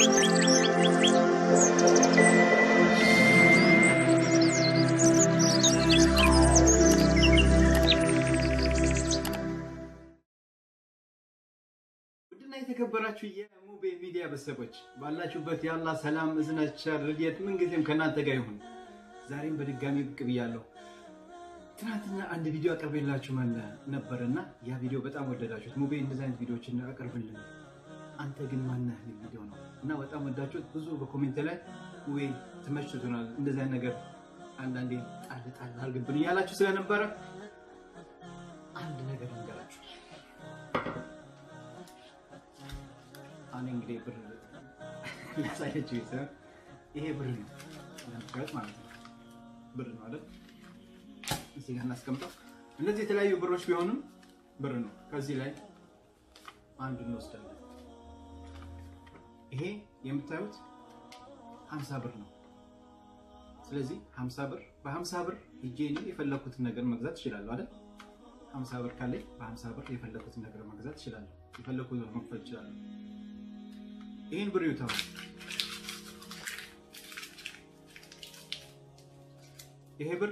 ውድና የተከበራችሁ የሙቤ ሚዲያ ቤተሰቦች ባላችሁበት የአላ ሰላም እዝነት ቸር ረድኤት ምንጊዜም ከእናንተ ጋር ይሁን። ዛሬም በድጋሚ ብቅ ብያለሁ። ትናንትና አንድ ቪዲዮ አቅርቤላችሁ መለ ነበርና ያ ቪዲዮ በጣም ወደዳችሁት። ሙቤ እንደዚህ አይነት ቪዲዮዎችን አቅርብልን አንተ ግን ማነህ የሚል ቪዲዮ ነው እና በጣም ወዳችሁት። ብዙ በኮሜንት ላይ ሙቤ ተመችቶናል፣ እንደዚህ አይነት ነገር አንዳንዴ ጣል ጣል አድርግብን እያላችሁ ስለነበረ አንድ ነገር ልንገራችሁ። አሁን እንግዲህ ብር ያሳየችው ይሰራል። ይሄ ብር ነው ለምሳሌ ማለት ነው ብር ነው አይደል? እዚህ ጋር እናስቀምጠው። እነዚህ የተለያዩ ብሮች ቢሆኑም ብር ነው። ከዚህ ላይ አንድ እንወስዳለን። ይሄ የምታዩት 50 ብር ነው። ስለዚህ 50 ብር በ50 ብር ሂጄ እኔ የፈለኩትን ነገር መግዛት እችላለሁ አይደል? 50 ብር ካለኝ በ50 ብር የፈለኩትን ነገር መግዛት እችላለሁ። የፈለኩትን መክፈል እችላለሁ። ይህን ብር ይውታው ይሄ ብር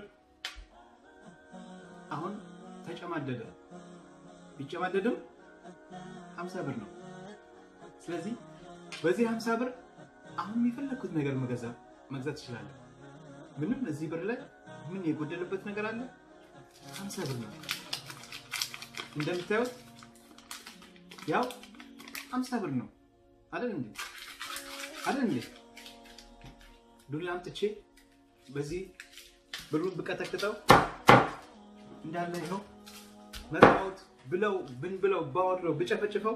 አሁን ተጨማደደ። ቢጨማደድም 50 ብር ነው። ስለዚህ በዚህ 50 ብር አሁን የፈለኩት ነገር መገዛ መግዛት እችላለሁ። ምንም እዚህ ብር ላይ ምን የጎደለበት ነገር አለ? 50 ብር ነው። እንደምታዩት ያው 50 ብር ነው አይደል እንዴ? አይደል እንዴ? ዱላ አምጥቼ በዚህ ብሩን ብቀጠቅጠው እንዳለ ይኸው መጣሁት ብለው ብን ብለው ባወርደው ብጨፈጭፈው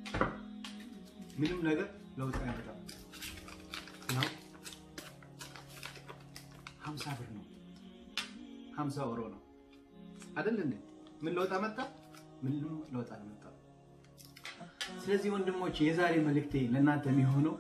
ምንም ነገር ለውጥ አይመጣም። ያው 50 ብር ነው 50 ኦሮ ነው አይደል እንዴ? ምን ለውጥ አመጣ? ምንም ለውጥ አልመጣም። ስለዚህ ወንድሞች የዛሬ መልእክቴ ለእናንተ የሚሆነው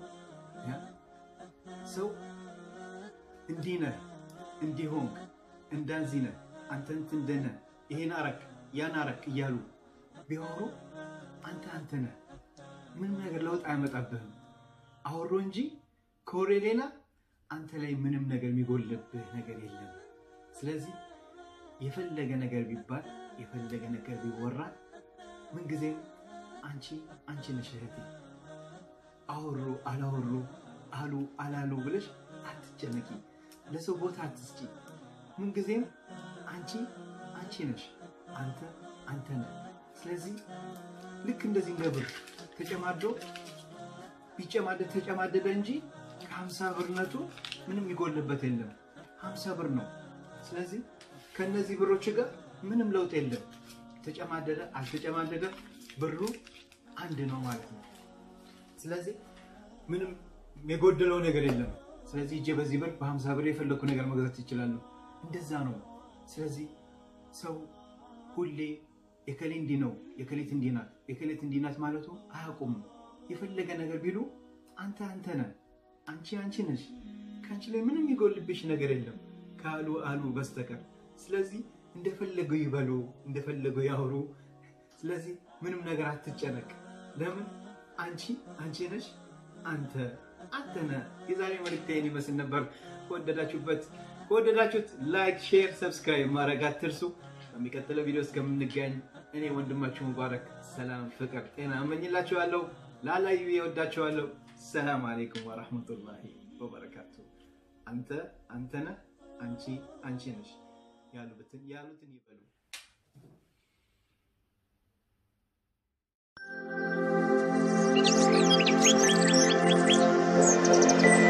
ሰው እንዲህ ነህ እንዲህ ሆንክ እንዳንዚህ ነህ አንተ እንትን ደህ ነህ ይሄን አረክ ያን አረክ እያሉ ቢያወሩ አንተ አንተ ነህ። ምንም ነገር ለውጥ አያመጣብህም። አወሮ እንጂ ከወሬ ሌላ አንተ ላይ ምንም ነገር የሚጎልብህ ነገር የለም። ስለዚህ የፈለገ ነገር ቢባል የፈለገ ነገር ቢወራ ምንጊዜም አንቺ አንቺ ነሽ እህቴ። አወሩ አላወሩ አሉ አላሉ ብለሽ አትጨነቂ። ለሰው ቦታ አትስጪ። ምንጊዜም አንቺ አንቺ ነሽ፣ አንተ አንተ ነህ። ስለዚህ ልክ እንደዚህ እንደ ብር ተጨማዶ ቢጨማደድ ተጨማደደ እንጂ ከሀምሳ ብርነቱ ምንም የሚጎልበት የለም። ሀምሳ ብር ነው። ስለዚህ ከእነዚህ ብሮች ጋር ምንም ለውጥ የለም። ተጨማደደ አልተጨማደደ ብሩ አንድ ነው ማለት ነው። ስለዚህ ምንም የጎደለው ነገር የለም። ስለዚህ እጄ በዚህ ብር በሀምሳ ብር የፈለግኩ ነገር መግዛት ይችላሉ። እንደዛ ነው። ስለዚህ ሰው ሁሌ የከሌ እንዲህ ነው፣ የከሌት እንዲህ ናት፣ የከሌት እንዲህ ናት ማለቱ አያውቁም። የፈለገ ነገር ቢሉ አንተ አንተ ነህ፣ አንቺ አንቺ ነሽ። ከአንቺ ላይ ምንም የሚጎልብሽ ነገር የለም ካሉ አሉ በስተቀር። ስለዚህ እንደፈለጉ ይበሉ፣ እንደፈለጉ ያወሩ። ስለዚህ ምንም ነገር አትጨነቅ። ለምን አንቺ አንቺ ነሽ፣ አንተ አንተ ነህ። የዛሬ መልእክት ይህን ይመስል ነበር። ከወደዳችሁበት ከወደዳችሁት ላይክ፣ ሼር፣ ሰብስክራይብ ማድረግ አትርሱ። በሚቀጥለው ቪዲዮ እስከምንገኝ እኔ ወንድማችሁ ሙባረክ ሰላም፣ ፍቅር፣ ጤና እመኝላችኋለሁ። ላላዩ የወዳችኋለሁ። ሰላም አሌይኩም ወራህመቱላሂ ወበረካቱ። አንተ አንተ ነህ፣ አንቺ አንቺ ነሽ ያሉትን ያሉትን ይበሉ። Thank you.